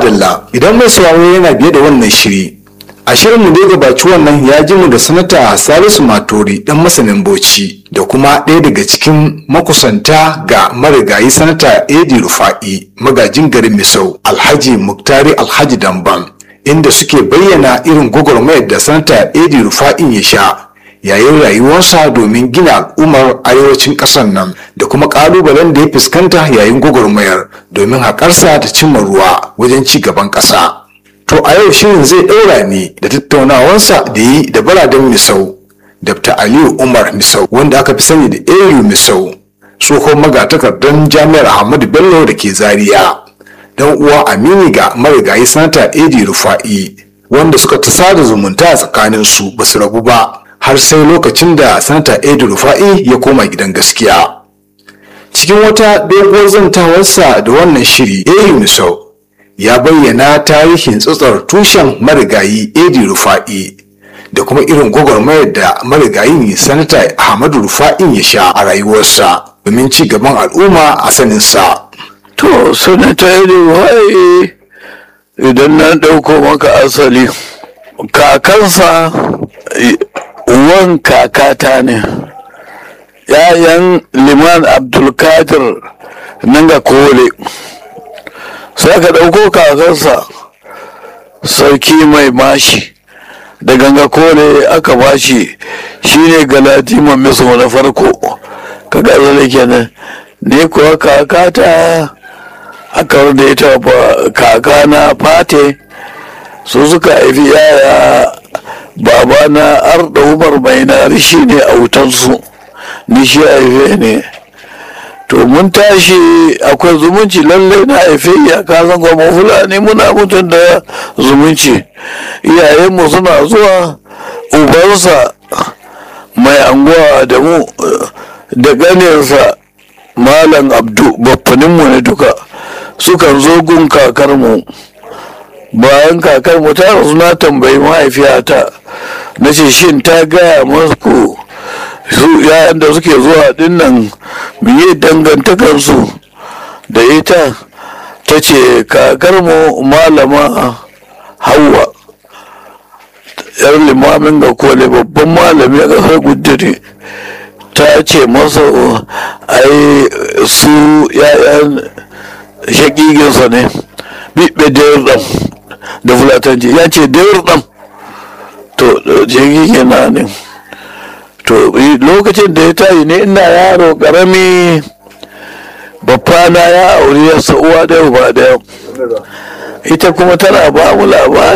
madalla idan mai sauraro yana biye da wannan shiri a shirinmu da ya gabaci wannan ya ji mu da sanata salisu matori dan masanin bauchi da kuma ɗaya daga cikin makusanta ga marigayi sanata edi rufa'i magajin garin misau alhaji muktari alhaji damban inda suke bayyana irin gwagwarmayar da sanata edi rufa'in ya sha yayin rayuwarsa domin gina al'ummar arewacin ƙasar nan da kuma ƙalubalen da ya fuskanta yayin gwagwarmayar domin haƙarsa ta cimma ruwa wajen ci gaban ƙasa. To a yau shirin zai ɗaura ne da tattaunawarsa da yi da baraden Misau, Dr. Aliyu Umar Misau wanda aka fi sani da Aliyu Misau, tsohon magatakardar Jami'ar Ahmadu Bello da ke Zaria. Dan uwa Amini ga marigayi sanata Edi Rufa'i wanda suka ta sada zumunta a tsakaninsu ba su rabu ba. har sai lokacin da sanata edu rufa'i ya koma gidan gaskiya cikin wata doguwar zantawarsa da wannan shiri edu misau ya bayyana tarihin tsatsar tushen marigayi edu rufa'i da kuma irin gwagwarmayar da marigayin sanata ahmadu rufa'in ya sha a rayuwarsa domin ci gaban al'umma a saninsa to sanata edu rufa'i idan na ɗauko maka asali kakansa uwan kakata ne ‘ya'yan liman abdulkadir nan ga kole sai ka ɗauko kakansa sarki mai mashi da ganga kole aka bashi shine galadima miso na farko ka gazale kenan ne kuwa kakata aka da ita kaka na fate su suka haifi yaya baba na arda umar mai nari shi ne a wutansu ni shi haife ne to mun tashi akwai zumunci lallai na haife ya kasan kuma fulani muna mutum da zumunci iyayenmu suna zuwa ubansa mai anguwa da mu da ganinsa malam abdu baffaninmu ne duka sukan zo gun kakarmu bayan kakar mu ta rasu na tambayi mahaifiyata na ce shin ta gaya masu su yayan da suke zuwa dinnan biye dangantakarsu da ita ta ce kakar mu malama hawa yar limamin ga kole babban malami a ƙasar gudiri ta ce masa ai su yayan shakiginsa ne biɓe da da fulatanci ya ce dawar ɗan to jirgi yana ne to lokacin da ya tayi ne ina yaro ƙarami babbana ya auri ya uwa da uba da ita kuma tana ba mu labari